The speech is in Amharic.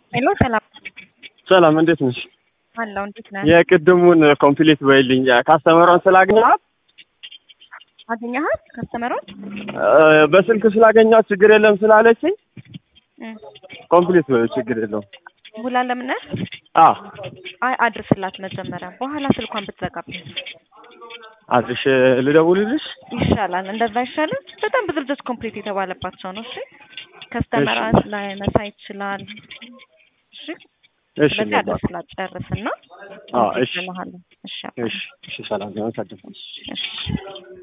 ሄሎ ሰላም ሰላም እንዴት ነሽ? አለው እንዴት ነህ? የቅድሙን ኮምፕሊት በይልኝ ካስተመሯን ስላገኘኋት አገኘሃት ከስተመሯን? እ፣ በስልክ ስላገኘኋት ችግር የለም ስላለችኝ ኮምፕሊት በይው ችግር የለውም። ሙላ ለምን አ አይ አድርስላት መጀመሪያ በኋላ ስልኳን ብትዘጋብኝ አድርሽ ልደውልልሽ? ይሻላል። እንደዛ አይሻልም? በጣም ብዙ ልጆች ኮምፕሊት የተባለባቸው ነው። እሺ ከስተመራት ላይ መሳይ ይችላል። እሺ እሺ ስለዚህ ገባ። አድርስላት ጨርስና አዎ፣ እሺ እልሃለሁ። እሺ እሺ እሺ ሰላም ነው። እሺ